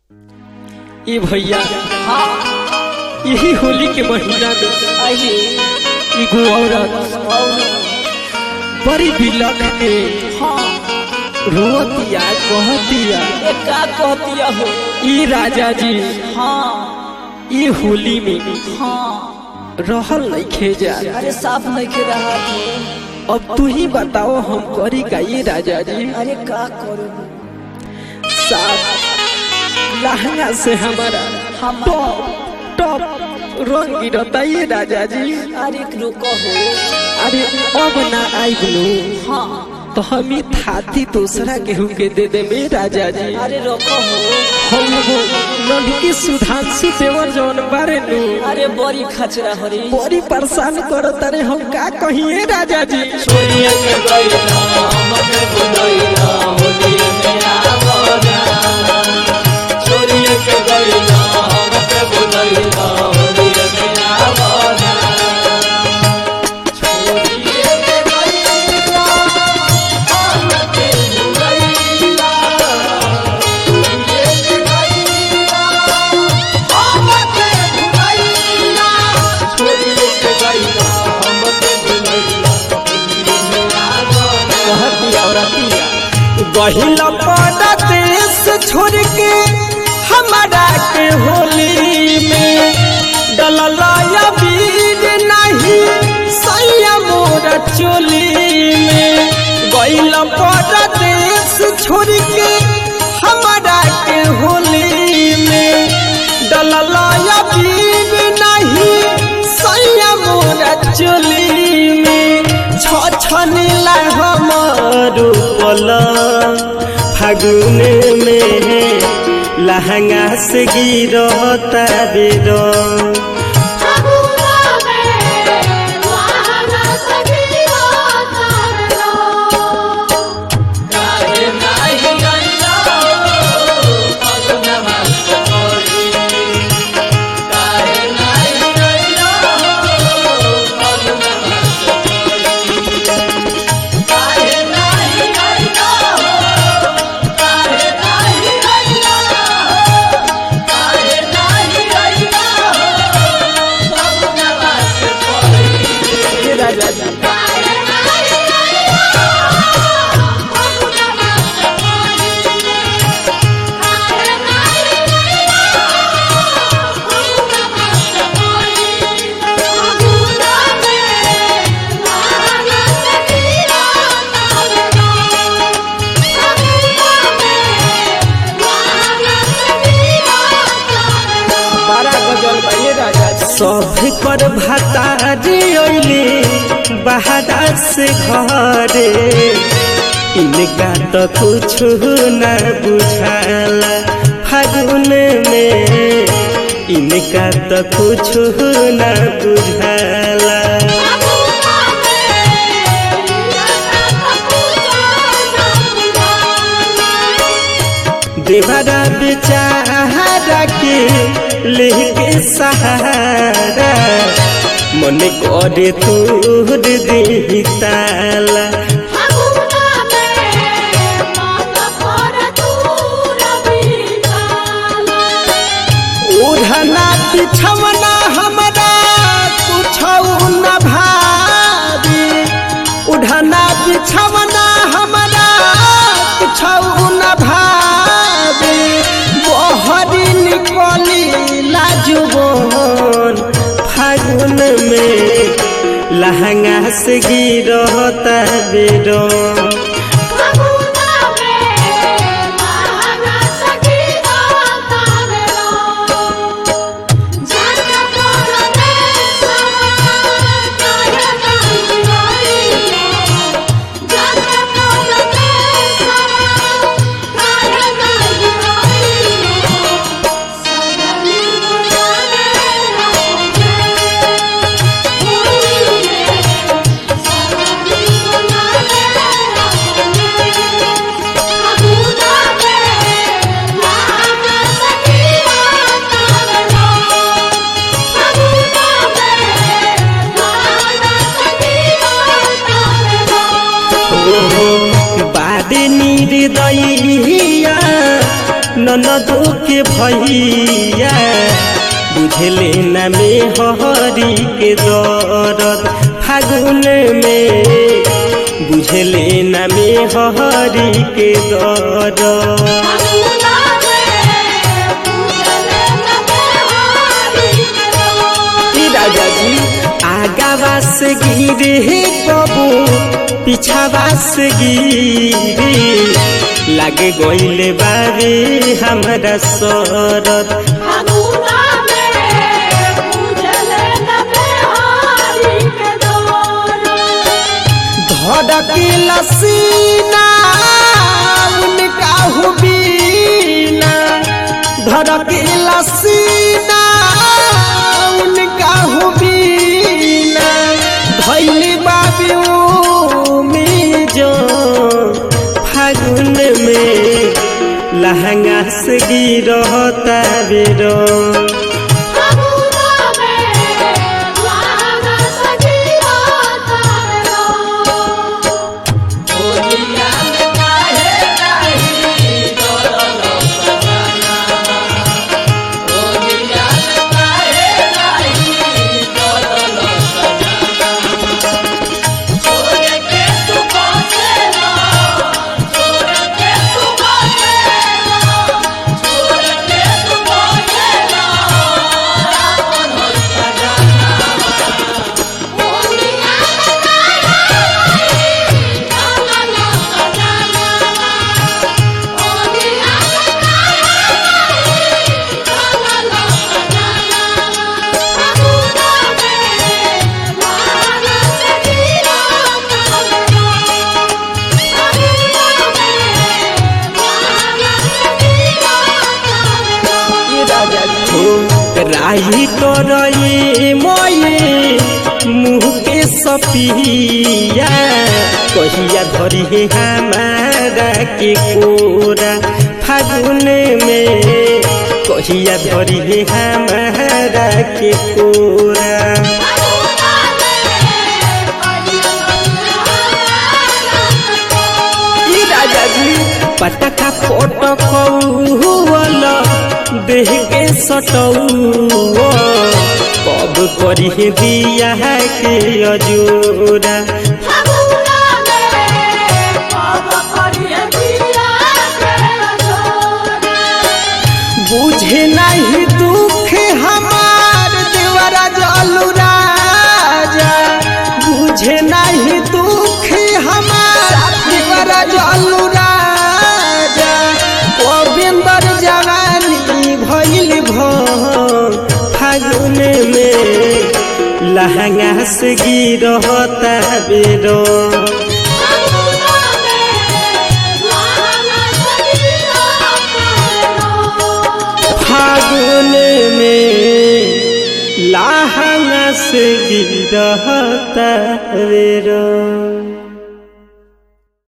ए भैया हाँ यही होली के महीना में आइए एगो औरत और बड़ी बिलख के हाँ रोतिया कहतिया ये का कहतिया हो ई राजा जी हाँ ई होली में हाँ रहल नहीं खेजा अरे साफ नहीं के रहा हो अब तू ही बताओ हम करी का ये राजा जी अरे का करो साफ लहंगा से हमारा हम टॉप टॉप रंग गिरता ये राजा जी अरे रुको हो अरे अब ना आई बोलो हाँ तो हम ही थाती दूसरा केहू के दे दे में राजा जी अरे रोको हो हम वो लड़की सुधांशु देवर जौन बारे नु अरे बड़ी खचरा हो रे बड़ी परेशान करो तारे हम का कहिए राजा जी छोड़िए के गइला हमके बुलइला होली में आवना छोड़िए के गइला हमके बुलइला होली में आवना छोड़िए के गइला हमके बुलइला छोड़िए के गइला हमके बुलइला छोड़िए के गइला हमके बुलइला होली में आवना कहती औरतिया गहिला पड़ा देश छोड़ के हमारा के होली में डललाया बीर नहीं सैया मोर चोली में गहिला पड़ा देश छोड़ के हमारा के होली में डललाया बीर नहीं सैया मोर चोली में छ छनीला हमारो पला फागुन में लहंगा से गिरता बेरो फागुना में वहाना सखी होता रो काहे नाही गइला फागुनमा सकोरी काहे नाही गइला फागुनमा सकोरी काहे नाही गइला काहे नाही गइला काहे नाही गइला फागुनमा सकोरी ये राजा जी काहे नाही गइला फागुना सखी काहे नाही गइला फागुना सखी फागुना में वहाना सखी होता रो फागुना में वहाना सखी होता रो बारह गजल बा ये राजा जी सब पर भातारी अइले बहारा से घरे इनका तो कुछ न बुझाला फागुन में इनका तो कुछ न बुझाला फागुना में लगा पूजा ना देवरा बेचारा के लेके सहारा मन करे तूर दी ताला फागुना में मन पर दूर बिताला ओढ़ना बिछवना हमरा कुछ न भारी ओढ़ना बिछवना हमरा कुछ न भारी बहरी निकली लाजुबन फागुन में लहंगा से गिरता बेरो फागुना में वहाना सखी होता रो जाना तोरा देशवा काहे नाही गइलो जाना तोरा देशवा काहे नाही गइलो सगली बुझाने रहोगे होली में सगली बुझाने ननदो के भैया बुझले न में हरी के दरद फागुन में बुझले न में हरी के दरद फागुना में पूजले नबे हारी के दो ई राजा जी आगावा से गिरे कबू पिछावा से गिरे लागे गइले बारे हमरा सरद फागुना में पूजले नबे हारी के दो धड़के लसीना उनका हुबीना धड़के लसीना उनका हुबीना धैले बाबू में जो फागुन में लहंगा से गिरता बेरो फागुना में लाना सजीवा तारो होलिया में काहे नाही डरलो सजना होलिया में काहे नाही डरलो सजना छोड़ के तू बसेला छोड़ के तू बसेला छोड़ के तू बसेला रावण हो सजना ओनिया लाना ला सजाना ओनिया लाना ला सजाना फागुना में लाना सजीवा तारो फागुना में लाना सजीवा तारो हो राही तोरए मोये मुँह के सपिया कहिया धरी है हमारा के कोरा फागुन में कहिया धरी है हमारा के कोरा फागुना में ई राजा जी पटका पटकौल देह के सटौ कब करी दिया के अजोरा फागुना में पाप करिए दिया के जोरा बुझे नहीं दुख हमार देवरा जलू राजा बुझे नहीं दुख हमार देवरा जलू राजा गोविंदर जवानी भइल भ फागुन में लहंगा से गिरता बेरो फागुना में लाना सजीवा तारो फागुन में लहंगा से गिरता बेरो